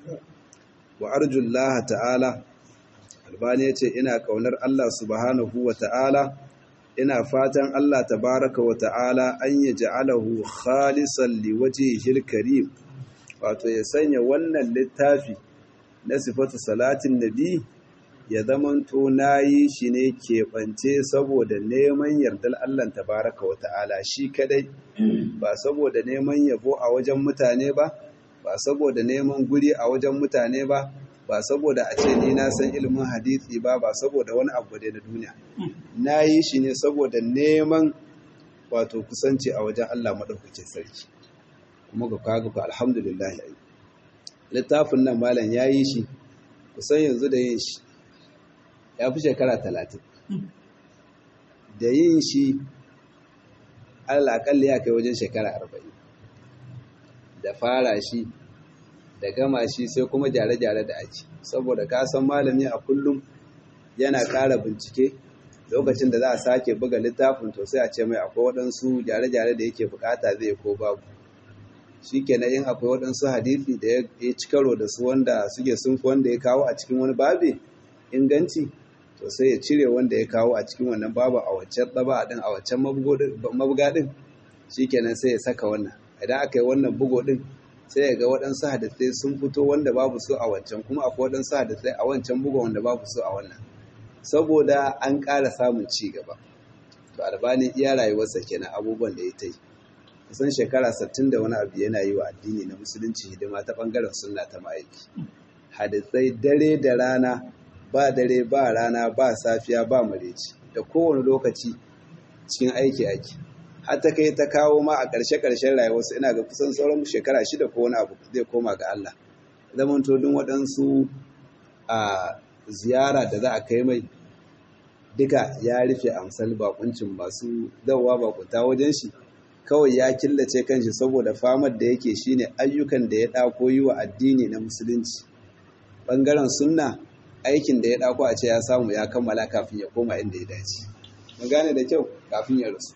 wa arjullaha ta'ala albani yace ina kaunar Allah subhanahu wa ta'ala ina fatan Allah tabaraka wa ta'ala an yaj'alahu khalisan liwajhihil karim wato ya sanya wannan littafi na sifatu salatin nabi ya zamanto nayi shi ne keɓance saboda neman yardar Allah tabaraka wa ta'ala shi kadai ba saboda neman yabo a wajen mutane ba ba saboda neman guri a wajen mutane ba ba saboda a ce ni na san ilimin hadisi ba ba saboda wani abu da na duniya na yi shi ne saboda neman wato kusanci a wajen Allah maɗaukakin sarki kuma ga kaga ku alhamdulillah yayi littafin nan malam ya yi shi kusan yanzu da yin shi ya fi shekara talatin da yin shi alaƙalli ya kai wajen shekara arba'in da fara shi da gama shi sai kuma gyare-gyare da ake saboda ka san malami a kullum yana ƙara bincike lokacin da za a sake buga littafin to sai a ce mai akwai waɗansu gyare-gyare da yake bukata zai ko babu shi kenan in akwai waɗansu hadisi da ya ci karo da su wanda suke sun wanda ya kawo a cikin wani babi inganci to sai ya cire wanda ya kawo a cikin wannan babu a waccan ɗaba ɗin a waccan mabuga ɗin shi kenan sai ya saka wannan idan aka yi wannan bugo ɗin sai ya ga waɗansu hadisai sun fito wanda babu su a wancan kuma akwai waɗansu hadisai a wancan buga wanda babu su a wannan saboda an ƙara samun ci gaba to albani iya rayuwarsa kenan abubuwan da ya ta yi kusan shekara sattin da wani abu yana yi wa addini na musulunci hidima ta ɓangaren sunna ta ma'aiki hadisai dare da rana ba dare ba rana ba safiya ba mareci da kowane lokaci cikin aiki aiki har ta kai ta kawo ma a ƙarshe-ƙarshen rayuwarsa ina ga kusan sauran shekara shida ko wani abu zai koma ga Allah zaman todin waɗansu a ziyara da za a kai mai duka ya rufe amsal bakuncin masu dawowa bakunta wajen shi kawai ya killace kanshi saboda famar da yake shine ayyukan da ya ɗako yi wa addini na musulunci ɓangaren sunna aikin da ya ɗako a ce ya samu ya kammala kafin ya koma inda ya dace mun gane da kyau kafin ya rasu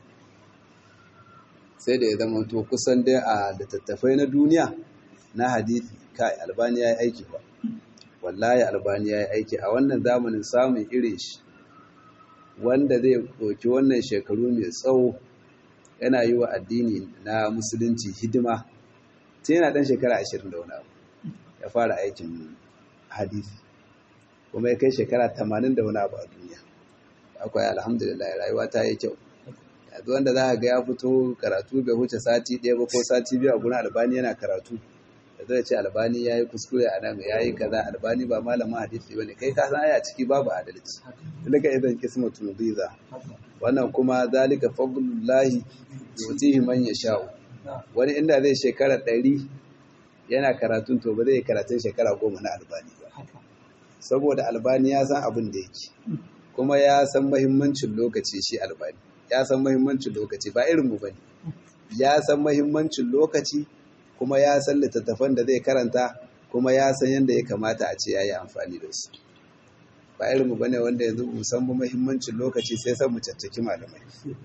sai da ya zama to kusan dai a littattafai na duniya na hadisi kai albani ya yi aiki ba wallahi albani ya yi aiki a wannan zamanin samun irin shi wanda zai ɗauki wannan shekaru mai tsawo yana yi wa addini na musulunci hidima tun yana ɗan shekara ashirin da wani abu ya fara aikin hadisi kuma ya kai shekara tamanin da wani abu a duniya akwai alhamdulillah rayuwa ta yi kyau yanzu wanda za a ga ya fito karatu bai huce sati ɗaya ba ko sati biyu a gurin albani yana karatu da zai ce albani ya yi kuskure a nan ya yi kaza albani ba malamin hadisi ba ne kai ka san aya ciki babu adalci daga idan kismatu biza wannan kuma zalika fadlullahi yutihi man yasha'u wani inda zai shekara ɗari yana karatun to ba zai karatun shekara goma na albani ba saboda albani ya san abin da yake kuma ya san mahimmancin lokaci shi albani ya san mahimmancin lokaci ba irin mu bane ya san mahimmancin lokaci kuma ya san littattafan da zai karanta kuma ya san yadda ya kamata a ce yayi amfani da su ba irin mu bane wanda yanzu mu san mahimmancin lokaci sai san mu caccaki malamai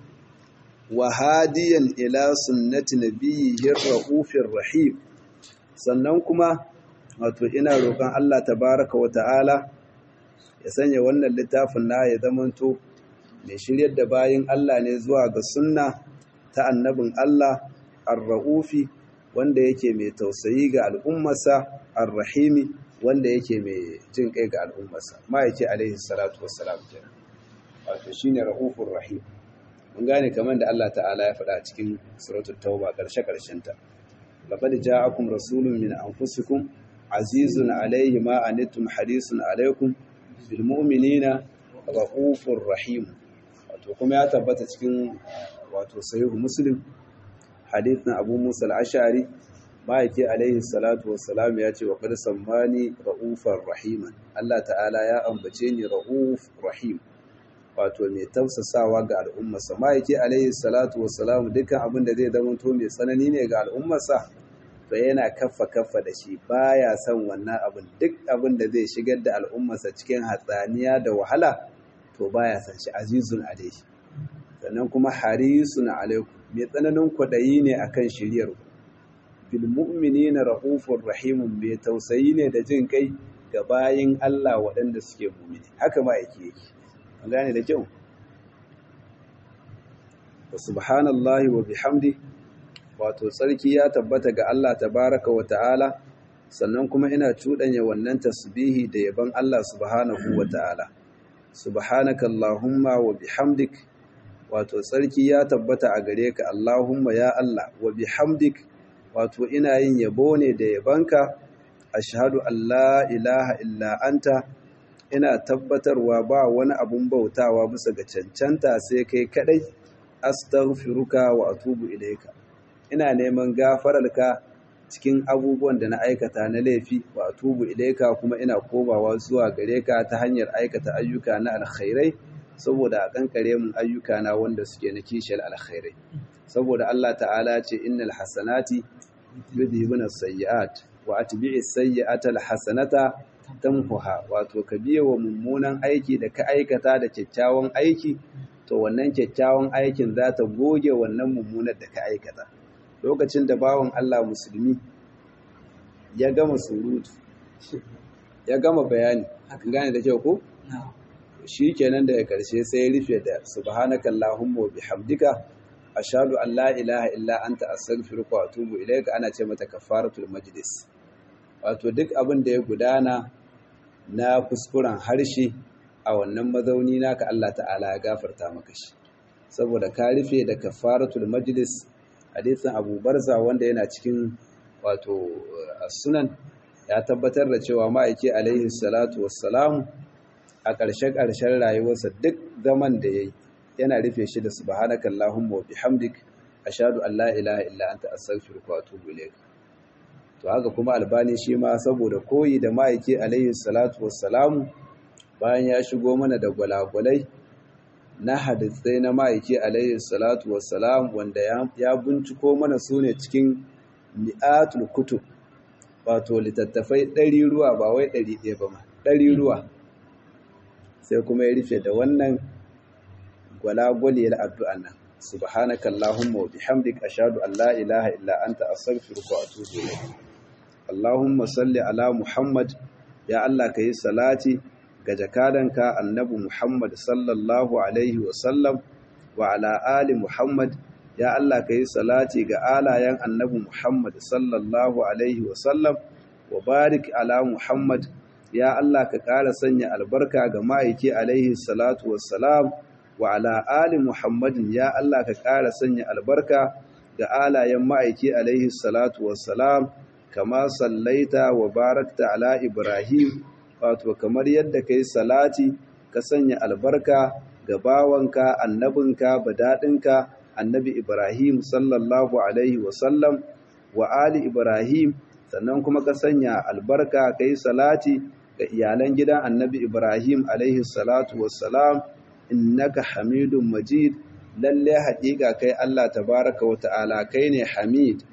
wa hadiyan ila sunnati nabiyyi rahufir rahim sannan kuma wato ina roƙon Allah tabaraka wa ta'ala ya sanya wannan littafin na ya zamanto mai shiryar da bayin Allah ne zuwa ga sunna ta annabin Allah ar-ra'ufi wanda yake mai tausayi ga al'ummarsa ar-rahimi wanda yake mai jin kai ga al'ummarsa ma yake alaihi salatu wassalam kenan wato shine ra'ufur rahim mun gane kamar da Allah ta'ala ya faɗa cikin suratul tauba karshe karshen ta laqad ja'akum rasulun min anfusikum azizun alaihi ma anittum harisun alaikum bil mu'minina ra'ufur rahim wato kuma ya tabbata cikin wato sahihu muslim hadithin abu musa al-ashari ma'aiki alaihi salatu wassalam ya ce wa qad sammani ra'ufar rahiman Allah ta'ala ya ambace ni ra'uf rahim wato mai tausasawa ga al'ummarsa ma'aiki alaihi salatu wassalam dukkan abin da zai zama to mai tsanani ne ga al'ummarsa to yana kaffa kaffa da shi baya son wannan abin duk abin da zai shigar da al'ummarsa cikin hatsaniya da wahala to baya son shi azizun alaihi sannan kuma harisun alaikum mai tsananin kwaɗayi ne akan shiryar ku bil mu'minina rahufur rahimun mai tausayi ne da jin kai ga bayin Allah waɗanda suke mu'mini haka ma yake yake an gane da kyau wa subhanallahi wa bihamdi wato tsarki ya tabbata ga Allah tabaraka wa ta'ala sannan kuma ina cuɗanya wannan tasbihi da yaban Allah subhanahu wa ta'ala subhanaka allahumma wa bihamdik wato tsarki ya tabbata a gare ka allahumma ya Allah wa bihamdik wato ina yin yabo ne da yabanka ashhadu an la ilaha illa anta ina tabbatarwa ba wani abun bautawa bisa ga cancanta sai kai kadai astaghfiruka wa atubu ilayka ina neman gafararka cikin abubuwan da na aikata na laifi wa atubu ilayka kuma ina komawa zuwa gare ka ta hanyar aikata ayyuka na alkhairai saboda a kankare mun ayyuka na wanda suke na kishiyar alkhairai saboda Allah ta'ala ce innal hasanati yudhibuna sayyi'at wa atbi'is sayyi'ata alhasanata tamhuha wato ka biye wa mummunan aiki da ka aikata da kyakkyawan aiki to wannan kyakkyawan aikin za ta goge wannan mummunar da ka aikata lokacin da bawan Allah musulmi ya gama surutu ya gama bayani gane da kyau ko shi kenan daga karshe sai ya rufe da subhanaka allahumma wa bihamdika ashhadu an la ilaha illa anta astaghfiruka wa atubu ilayka ana ce mata kafaratul majlis wato duk abin da ya gudana na kuskuren harshe a wannan mazauni naka Allah ta'ala ya gafarta maka shi saboda ka rufe da kafaratul majlis hadisin Abu Barza wanda yana cikin wato sunan ya tabbatar da cewa ma'aiki alaihi salatu wassalam a ƙarshe ƙarshen rayuwarsa duk zaman da yayi yana rufe shi da subhanaka allahumma wa bihamdik ashhadu an la ilaha illa anta astaghfiruka wa atubu ilayk to haka kuma albani shi ma saboda koyi da ma'aiki alaihi salatu wassalamu bayan ya shigo mana da gwalagwalai na hadisai na ma'aiki alaihi salatu wassalam wanda ya binciko mana su ne cikin mi'atul kutub wato littattafai ɗari ruwa ba wai ɗari ɗaya ba ma ɗari ruwa sai kuma ya rufe da wannan gwalagwaliyar addu'an nan subhanaka allahumma wa bihamdik ashhadu an la ilaha illa anta astaghfiruka wa atubu ilayk allahumma salli ala muhammad ya allah kayi salati ga jakadanka annabi Muhammad sallallahu Alaihi wasallam wa ala ali Muhammad ya Allah ka yi salati ga alayen annabi Muhammad sallallahu Alaihi wasallam wa barik ala Muhammad ya Allah ka ƙara sanya albarka ga ma'aiki alaihi salatu wassalam wa ala ali Muhammadin ya Allah ka ƙara sanya albarka ga alayen ma'aiki alaihi salatu wassalam kama sallaita wa barakta ala Ibrahim wato kamar yadda ka yi salati ka sanya albarka ga bawanka annabinka badaɗinka annabi ibrahim sallallahu alaihi wasallam wa ali ibrahim sannan kuma ka sanya albarka ka yi salati ga iyalan gidan annabi ibrahim alaihi salatu wassalam innaka hamidun majid lalle haƙiƙa kai allah tabaraka wa ta'ala kai ne hamid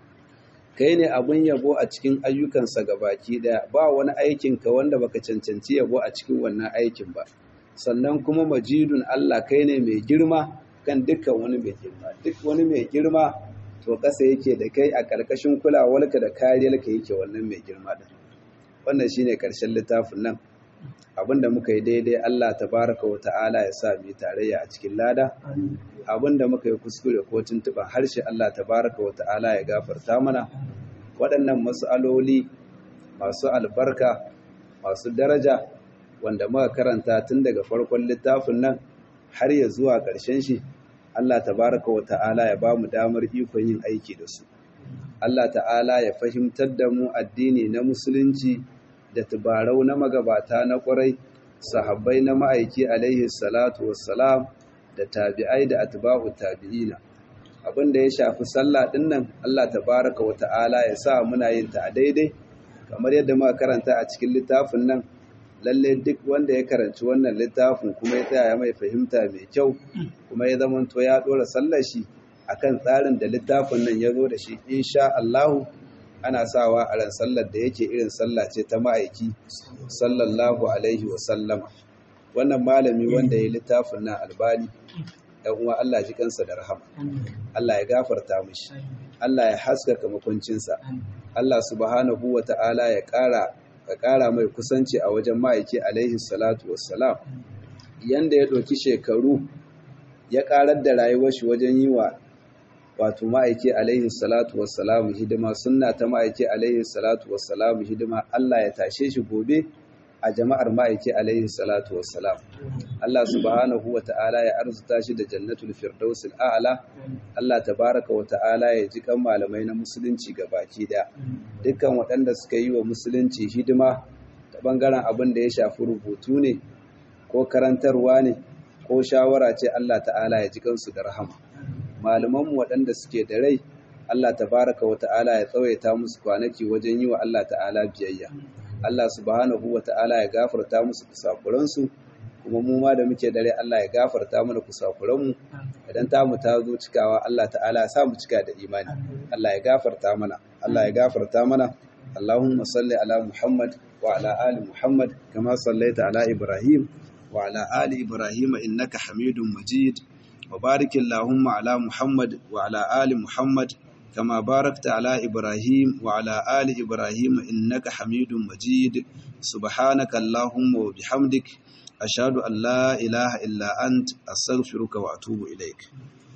kai ne abin yabo a cikin ayyukansa baki daya ba wani aikinka wanda baka cancanci yabo a cikin wannan aikin ba sannan kuma majidun Allah kai ne mai girma kan dukkan wani mai girma duk wani mai girma to kasa yake da kai a ƙarƙashin kulawarka da kariyarka yake wannan mai girma din wannan shine ƙarshen littafin nan abinda muka yi daidai Allah tabaraka wa ta'ala ya sa mu tarayya a cikin lada abinda muka yi kuskure ko tuntuban harshe Allah tabaraka wa ta'ala ya gafarta mana waɗannan mas'aloli masu albarka masu daraja wanda muka karanta tun daga farkon littafin nan har ya zuwa ƙarshen shi Allah tabaraka wa ta'ala ya ba mu damar ikon yin aiki da su Allah ta'ala ya fahimtar da mu addini na musulunci da tubarau na magabata na ƙwarai sahabbai na ma'aiki alaihi salatu wassalam da tabi'ai da atba'u tabi'ina abin da ya shafi sallah din nan Allah tabaraka wa ta'ala ya sa muna yin ta a daidai kamar yadda muka karanta a cikin littafin nan lalle duk wanda ya karanci wannan littafin kuma ya tsaya mai fahimta mai kyau kuma ya zama to ya dora sallar shi akan tsarin da littafin nan ya zo da shi insha Allah ana sawa a ran sallar da yake irin sallah ce ta ma'aiki sallallahu alaihi wa sallama wannan malami wanda ya littafin nan albani dan uwa Allah ji kansa da rahama Allah ya gafarta mishi Allah ya haskaka makuncinsa Allah subhanahu wa ta'ala ya ƙara ya ƙara mai kusanci a wajen ma'aiki alaihi salatu wassalam yanda ya ɗauki shekaru ya ƙarar da rayuwar shi wajen yi wa wato ma'aiki alaihi salatu wassalam hidima sunna ta ma'aiki alaihi salatu wassalam hidima Allah ya tashe shi gobe a jama'ar ma'aiki alaihi salatu wassalam Allah subhanahu wa ta'ala ya arzuta shi da jannatul firdausil a'la Allah tabaraka wa ta'ala ya ji kan malamai na musulunci baki da dukkan waɗanda suka yi wa musulunci hidima ta bangaren abin da ya shafi rubutu ne ko karantarwa ne ko shawara ce Allah ta'ala ya ji kansu da rahama malamanmu waɗanda suke da rai Allah tabaraka wa ta'ala ya tsawaita musu kwanaki wajen yi wa Allah ta'ala biyayya Allah subhanahu wa ta'ala ya gafarta musu kusakuransu kuma mu ma da muke dare Allah ya gafarta mana kusakuranmu idan ta mu ta zo cikawa Allah ta'ala ya sa mu cika da imani Allah ya gafarta mana Allah ya gafarta mana Allahumma salli ala Muhammad wa ala ali Muhammad kama sallaita ala Ibrahim wa ala ali Ibrahim innaka Hamidum Majid wa barik Allahumma ala Muhammad wa ala ali Muhammad كما باركت على إبراهيم وعلى آل إبراهيم إنك حميد مجيد سبحانك اللهم وبحمدك أشهد أن لا إله إلا أنت أستغفرك وأتوب إليك